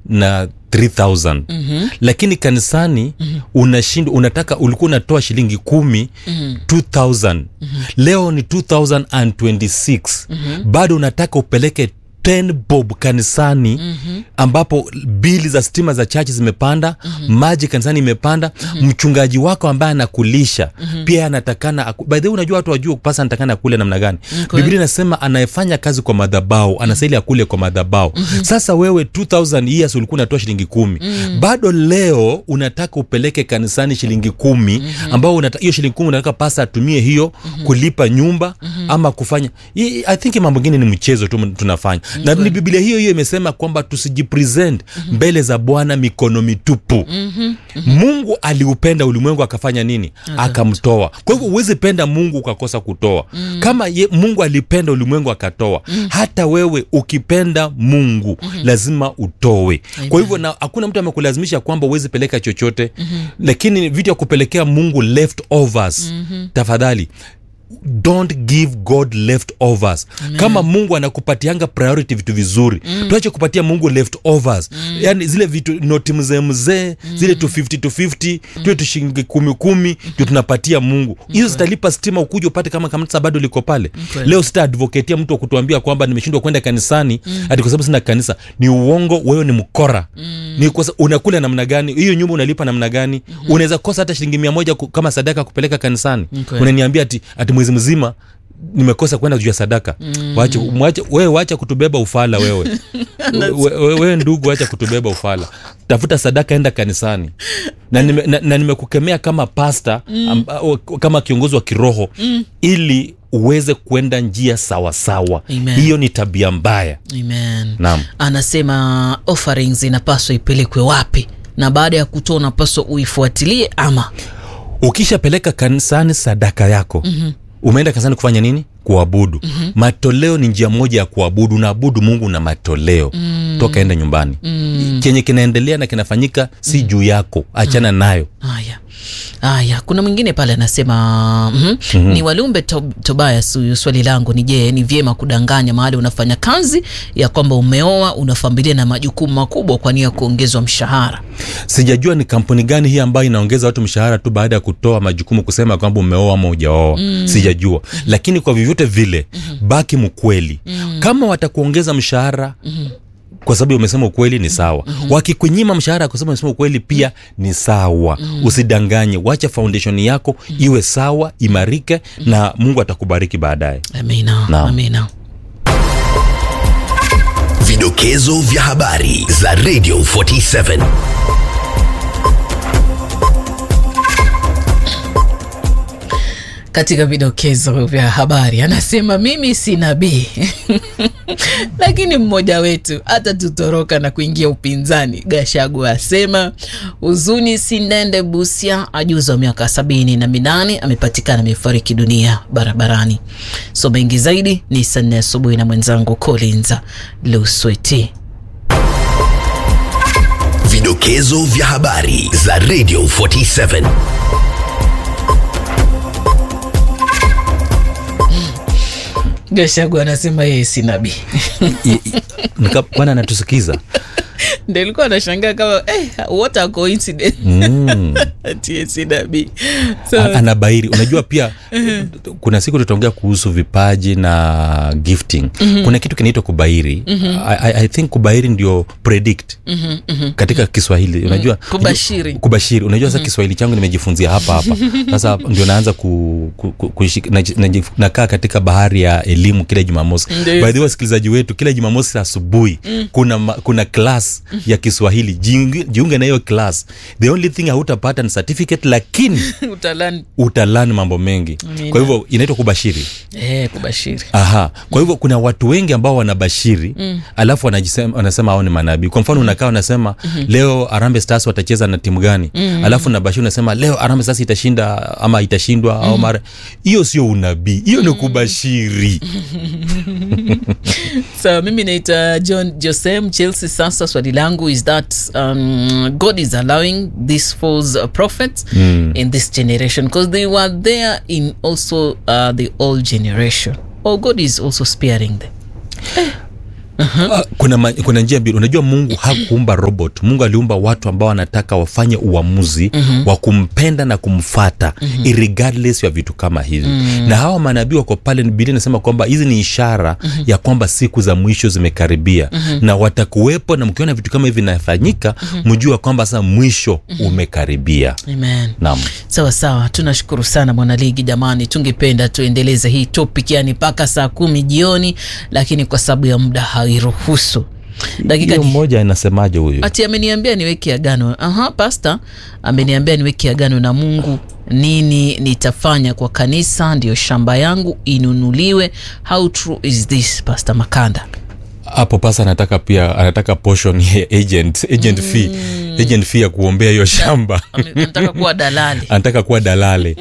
na 3000 mm-hmm. lakini kanisani mm-hmm. unashindwa unataka ulikuwa unatoa shilingi kumi mm-hmm. 2000 mm-hmm. leo ni 2026 mm-hmm. bado unataka upeleke 10 bob kanisani mm-hmm. ambapo bili za stima za chachi zimepanda mm-hmm. maji kanisani imepanda mm-hmm. mchungaji wako ambaye anakulisha mm-hmm. pia anatakana aku- by the way unajua watu wajua pasa anatakana akule namna gani Okay. biblia inasema anayefanya kazi kwa madhabao anastahili akule kwa madhabao mm-hmm. sasa wewe 2000 years ulikuwa unatoa shilingi kumi mm-hmm. bado leo unataka upeleke kanisani shilingi kumi mm-hmm. ambao unata- hiyo shilingi kumi unataka pasa atumie hiyo mm-hmm. kulipa nyumba mm-hmm. ama kufanya I, i think mambo mengine ni mchezo tu tunafanya mm-hmm. na ni biblia hiyo hiyo imesema kwamba tusijipresent mm-hmm. mbele za bwana mikono mitupu mm-hmm. mungu aliupenda ulimwengu akafanya nini akamtoa kwa hivyo huwezi penda mungu ukakosa kutoa mm. kama ye, mungu alipenda ulimwengu akatoa mm. hata wewe ukipenda mungu mm-hmm. lazima utoe kwa hivyo na hakuna mtu amekulazimisha kwamba huwezi peleka chochote mm-hmm. lakini vitu ya kupelekea mungu leftovers mm-hmm. tafadhali don't give god leftovers kama mungu anakupatianga priority vitu vizuri mm. tuache kupatia mungu leftovers mm. yani zile vitu noti mzee mzee mm. zile tu 50 tu 50 mm. tuwe tushingi kumi kumi ndio tunapatia mungu hizo zitalipa stima ukuja upate kama kanisa bado liko pale Kweli. leo sitaadvoketia mtu wa kutuambia kwamba nimeshindwa kwenda kanisani mm. ati kwa sababu sina kanisa ni uongo wewe ni mkora mm. ni kosa, unakula namna gani hiyo nyumba unalipa namna gani mm-hmm. unaweza kosa hata shilingi mia moja ku- kama sadaka kupeleka kanisani Kweli. unaniambia ati, ati mwezi mzima nimekosa kwenda juu ya sadaka mm. wache, mwache, wewe wacha kutubeba ufala wewe wewe we, we, ndugu wacha kutubeba ufala tafuta sadaka enda kanisani na, nime, na, na nimekukemea kama pasta mm. amba, o- kama kiongozi wa kiroho mm. ili uweze kwenda njia sawasawa Amen. hiyo ni tabia mbaya amen Naam. anasema offerings inapaswa ipelekwe wapi na baada ya kutoa unapaswa uifuatilie ama ukishapeleka kanisani sadaka yako mm-hmm. umeenda kanisani kufanya nini kuabudu mm-hmm. matoleo ni njia moja ya kuabudu unaabudu mungu na matoleo mm. toka enda nyumbani mm. chenye kinaendelea na kinafanyika si mm. juu yako achana mm. nayo haya haya kuna mwingine pale anasema mm mm-hmm. ni walumbe to, tobias huyu swali langu ni je ni vyema kudanganya mahali unafanya kazi ya kwamba umeoa una familia na majukumu makubwa kwa nia ya kuongezwa mshahara sijajua ni kampuni gani hii ambayo inaongeza watu mshahara tu baada ya kutoa majukumu kusema kwamba umeoa ama ujaoa mm. sijajua mm-hmm. lakini kwa vyovyote vile mm-hmm. baki mkweli mm-hmm. kama watakuongeza mshahara mm-hmm kwa sababu umesema ukweli ni sawa mm-hmm. wakikunyima mshahara kwa sababu umesema ukweli pia ni sawa mm-hmm. usidanganye wacha foundation yako mm-hmm. iwe sawa imarike mm-hmm. na mungu atakubariki baadaye amina Naam. amina Vidokezo vya habari za Radio 47. katika vidokezo vya habari anasema mimi si nabii lakini mmoja wetu atatutoroka na kuingia upinzani gashagu asema huzuni sindende busia ajuza wa miaka sabini na minane amepatikana amefariki dunia barabarani so mengi zaidi ni saa nne asubuhi na mwenzangu colinza lusweti Vidokezo vya habari za Radio 47. gashagu anasema yeye si nabii I- i- nika- bwana anatusikiza ndo ilikuwa anashangaa kama eh, what a coincidence mm. ati yeye si nabii so, A- anabairi unajua pia kuna siku tutaongea kuhusu vipaji na gifting mm-hmm. kuna kitu kinaitwa kubairi mm-hmm. I, I- I think kubairi ndio predict mm-hmm. Mm-hmm. katika kiswahili unajua Kubashiri. kubashiri unajua sasa kiswahili changu nimejifunzia hapa hapa sasa ndio naanza ku, ku, ku, kushik- naji- naji- nakaa katika bahari ya elimu kila jumamosi Ndio. by the way wasikilizaji wetu kila jumamosi asubuhi kuna ma- kuna class ya kiswahili jiunge, jiunge na hiyo class the only thing hautapata ni certificate lakini utalani utalani mambo mengi Amina. kwa hivyo inaitwa kubashiri eh, kubashiri aha kwa hivyo kuna watu wengi ambao wanabashiri mm. alafu wanajisema, wanasema hao ni manabii kwa mfano unakaa unasema mm-hmm. leo arambe stars watacheza na timu gani mm-hmm. alafu nabashiri unasema leo arambe stars itashinda ama itashindwa mm-hmm. au mara hiyo sio unabii hiyo ni kubashiri so mimi naita john josem chelsea sasa swali langu is that um, god is allowing these false uh, prophets mm. in this generation because they were there in also uh, the old generation or god is also sparing them Ah, kuna, ma- kuna njia mbili unajua mungu hakuumba robot mungu aliumba watu ambao wanataka wafanye uamuzi wa kumpenda na kumfata irregardless ya vitu kama hivi na hawa manabii wako pale biblia inasema kwamba hizi ni ishara ya kwamba siku za mwisho zimekaribia na watakuwepo na mkiona vitu kama hivi vinafanyika mjua kwamba sasa mwisho umekaribia amen naam sawa sawa tunashukuru sana mwanaligi jamani tungependa tuendeleze hii topic yani mpaka saa kumi jioni lakini kwa sababu ya muda hairuhusu dakika hiyo ni mmoja inasemaje huyu ati ameniambia niweke agano aha pasta ameniambia niweke agano na mungu nini nitafanya kwa kanisa ndiyo shamba yangu inunuliwe how true is this pasta makanda hapo pasa anataka pia anataka portion ya agent agent fee agent fee ya kuombea hiyo shamba Ame- anataka kuwa dalali anataka kuwa dalale